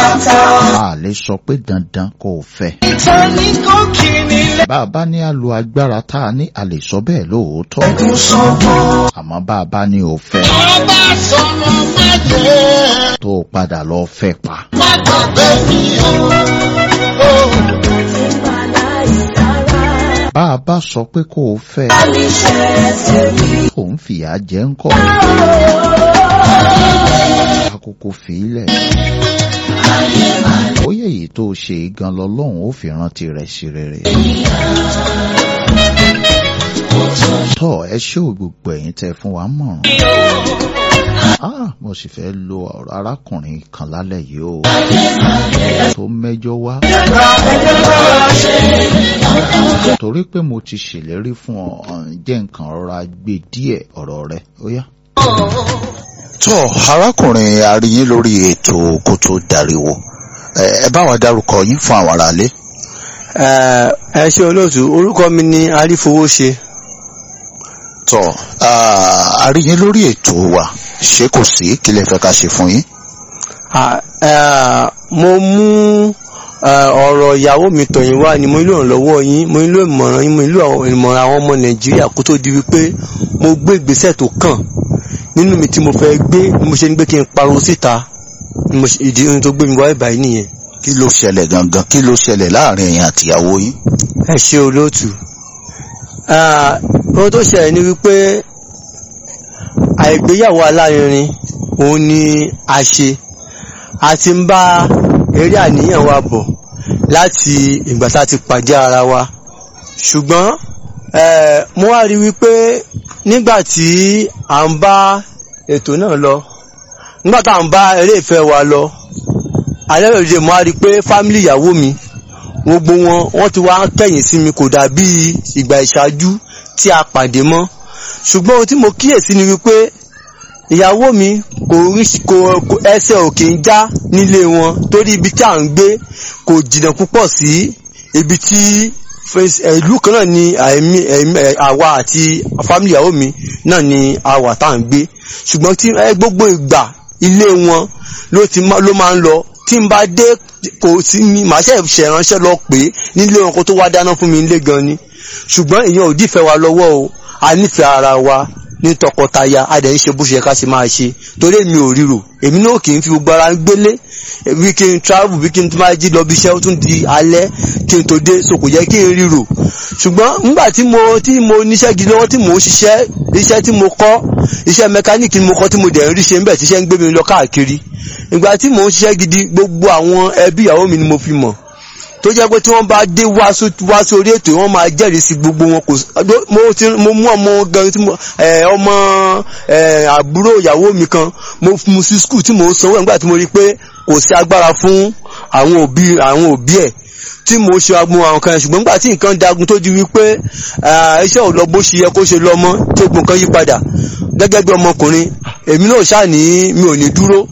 a lè sọ pé dandan kò fẹ́. ìtẹ́ni kò kí nílẹ̀. bá a bá ní a lo agbára tá a ní a lè sọ bẹ́ẹ̀ lóòótọ́. ẹ̀kún sọ́kàn. àmọ́ bá a bá ní o fẹ́ ọba sọ̀rọ̀ májẹ̀. tó o padà lọ fẹ́ pa. má gbàgbé mi o. bá a bá sọ pé kó o fẹ́ kò ń fìyà jẹ ń kọ́. àkókò fìílẹ̀. bóyá èyí tó o ṣe gan lọ́lọ́run ó fi rántí rẹ̀ sí rere. tọ́ ẹ ṣé ò gbogbo ẹ̀yin tẹ́ fún wa mọ̀ràn. Ah, mo sì fẹ́ lo ọ̀rọ̀ arákùnrin kan lálẹ́ yìí o. tó mẹ́jọ wá. torí pé mo ti ṣèlérí fún ọ ọ̀n, jẹ́ nǹkan rọra gbé díẹ̀ ọ̀rọ̀ rẹ ó yá. tó arákùnrin aríyín lórí ètò kó tó dariwo ẹ ẹ bá wa dárúkọ yín fún àwọn aráalé. ẹ ẹ ṣe olóòtú orúkọ mi ni arífowóṣe tó aríyín lórí ètò wa ṣé kò sí kí lè fẹ́ ká ṣe fún yín. Ah, eh, mo mú eh, ọ̀rọ̀ ìyàwó mi tọ̀yìn wá ni mo nílò ìrànlọ́wọ́ yín mo nílò ìmọ̀ràn yín mo nílò àwọn ìmọ̀ràn àwọn ọmọ nàìjíríà kó tó di wípé mo gbé ìgbésẹ̀ tó kàn nínú mi tí mo fẹ́ gbé ni mo ṣe ní pé kí n pariwo síta ni mo ṣe- ìdí ohun tó gbé mi wá ìbàyí nìyẹn. kí ló ṣẹlẹ̀ gangan kí ló ṣẹlẹ̀ láàrin ẹ̀yin àtìyàwó yín. ẹ ṣe olóòtú Ah, ohun tó ṣẹlẹ̀ ni wípé àìgbéyàwó alárinrin òun ni a ṣe a ti ń bá eré àníyàn wa bọ̀ láti ìgbà tá a ti pàdé ara wa ṣùgbọ́n eh, mo wá rí wípé nígbà tí à ń bá ètò náà lọ nígbà tá à ń bá eré ìfẹ́ wa lọ alẹ́ òde mo wá rí pé fámìlì ìyàwó mi gbogbo wọn wọ́n ti wá kẹ̀yìn sí mi kò dàbí ìgbà ìṣáájú tí a pàdé mọ́ ṣùgbọ́n ohun tí mo kíyèsí ni wípé ìyàwó mi kò rí kò kò- ẹsẹ̀ òkè ń já nílé wọn torí ibi tí à ń gbé kò jìnnà púpọ̀ sí ibi tí fes- eh, ìlú kan náà ni àìmí ẹ̀mí- ẹ̀, àwa àti fámìlì ìyàwó mi náà ni a wà tá à ń gbé ṣùgbọ́n tí ẹ gbogbo ìgbà ilé wọn ló ti má- ló máa ń lọ tí n bá dé kò sí mi màá ṣe ṣèránṣẹ́ lọ pé nílé wọn kó tó wá dáná fún mi nílé gan ni ṣùgbọ́n ìyẹn ò dífẹ́ wa lọ́wọ́ o a nífẹ̀ẹ́ ara wa ní tọkọtaya a dẹ̀ ń ṣe bó ṣe yẹ ká ṣe máa ṣe torí èmi ò ríro èmi náà kì í fi gbogbo ara gbélé bí kí n travel bí kí n tún máa jí lọ bí iṣẹ́ ó tún di alẹ́ kí n tó dé so kò yẹ kí n ríro ṣùgbọ́n nígbà tí mo tí mo níṣẹ́ gidi lọ́wọ́ tí mò ń ṣiṣẹ́ iṣẹ́ tí mo kọ́ iṣẹ́ mẹkáníìkì ni mo kọ́ tí mo dẹ̀ ń rí ṣe ń bẹ̀ tíṣẹ́ ń gbé mi lọ káàkiri ìgbà tí mò ń ṣiṣẹ́ gidi gbogbo àwọn ẹbí ìyàwó mi ni mo fi mọ̀ tó jẹ́ pé tí wọ́n bá dé wá só- wá sórí ètò wọ́n máa jẹ́rìí sí gbogbo wọn kò sí mo ti mo mú ọmọ gan tí mo ẹ, ọmọ ẹ, àbúrò ìyàwó mi kan mo fún un sí skul tí mo ń sanwó ẹ̀ nígbà tí mo rí i pé kò sí agbára fún àwọn òbí àwọn òbí ẹ̀ tí mo ṣe agbọn àwọn kan ṣùgbọ́n nígbà tí nǹkan dagun tó di wípé ah, iṣẹ́ ò lọ bó ṣe yẹ kó ṣe lọ mọ́ tí ogun kan yí padà gẹ́gẹ́ bí ọmọkùnrin èmi náà ṣáà ní mi ò ní dúró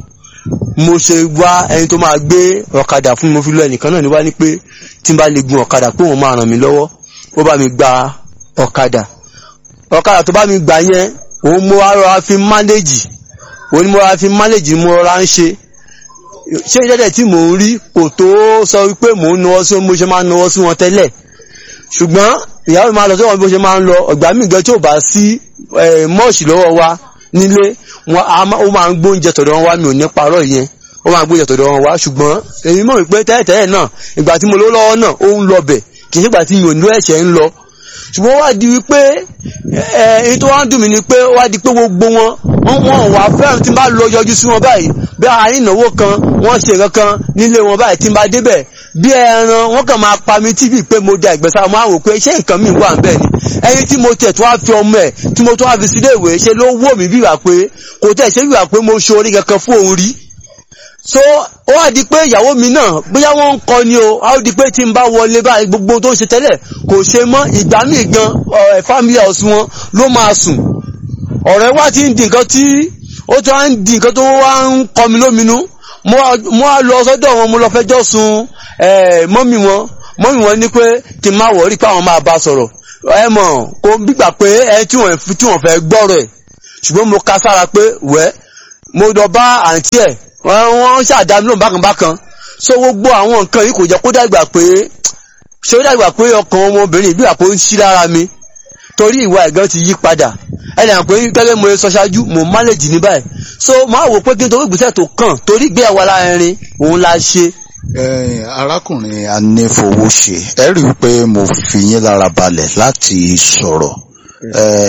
mo ṣe wá ẹni tó máa gbé ọ̀kadà fún mi mo fi lọ ẹnìkan náà ní wá ní pé tí n bá lè gun ọ̀kadà pé òun máa ràn mí lọ́wọ́ ó bá mi gba ọ̀kadà ọ̀kadà tó bá mi gbà yẹn òun mo wá rọra fi mánéjì òun ni mo rọra fi mánéjì mo rọra ń ṣe ṣé ìdẹ́dẹ̀ tí mò ń rí kò tó sọ wípé mò ń nawọ́ sí wọn bó ṣe máa ń nawọ́ sí wọn tẹ́lẹ̀ ṣùgbọ́n ìyàwó mi máa lọ sọ́wọ́n bó ṣe máa ń lọ ọ̀gbà mi gan tí ò bá sí eh, mọ́ọ̀ṣì lọ́wọ́ wa nílé wọn a máa- ó máa ń gbóúnjẹ tọ̀dọ̀ wọn wá mi ò ní parọ́ ìyẹn ó máa ń gbóúnjẹ tọ̀dọ̀ wọn wá ṣùgbọ́n èmi mọ̀ wípé tẹ́lẹ̀tẹ́lẹ̀ náà ìgbà tí mo lówó lọ́wọ́ náà ó ń lọ bẹ̀ kì í ṣe ìgbà tí mi ò ní ẹ̀ṣẹ̀ ń lọ ṣùgbọ́n ó wá di wípé ẹ èyí tó wá ń dùn mí ni pé ó wá di pé gbogbo wọn wọn wọn wà fẹ́ràn tí n bá lọ yọjú sí wọn báyìí bí àárín ìnáwó kan wọ́n ṣe nǹkan kan nílé wọn báyìí tí n bá débẹ̀ bí ẹran wọ́n kàn máa pa mí tíbi pé mo da ìgbésà mo á wò pé ṣé nǹkan mi wà ń bẹ̀ ni ẹyin tí mo tẹ̀ tó wá fi ọmọ ẹ̀ tí mo tó wá fi sílé ìwé ṣe ló wò mí bí wà pé kò tẹ̀ ṣe bí wà pé mo ṣe orí kankan fún òun rí so ó wá di pé ìyàwó mi náà bóyá wọ́n ń kọ ni o á di pé tí n bá wọlé báyìí gbogbo tó ń ṣe tẹ́lẹ̀ kò ṣe mọ́ ìgbà míì gan ẹ̀ family house wọn ló máa sùn ọ̀rẹ́ wá ti ń di nǹkan tí ó tó wá ń di nǹkan tó wá ń kọ mi lóminú mo wá- mo wá lọ sọ́dọ̀ wọn mo lọ fẹjọ́ sun ẹ̀ mọ́mì wọn mọ́mì wọn ní pé kí n má wọ̀rí pé àwọn máa bá sọ̀rọ̀ ẹ mọ̀ kò gbígbà pé ẹ tí wọ́n tí wọ́n fẹ́ gbọ́rọ̀ ẹ̀ ṣùgbọ́n mo ka sára pé wẹ́ mo lọ bá àǹtí ẹ̀ wọ́n wọ́n ṣàdámi lóhùn bákan bákan so gbogbo àwọn nǹkan yìí kò jẹ́ kó dàgbà pé ṣé ó dàgbà pé ọkàn ọmọbìnrin bí àpò ń ṣí lára mi torí ìwà ẹ̀gán ti yí padà ẹnì àpò gẹ́gẹ́ mo sọ ṣáájú mo manage ní báyìí so máa wò pé kí n torí ìgbésẹ̀ tó kàn torí gbé àwa láàrin òun la ṣe Eh, arákùnrin anífowóṣe ẹ rí i pé mo fi yín lára balẹ̀ láti sọ̀rọ̀ Eh,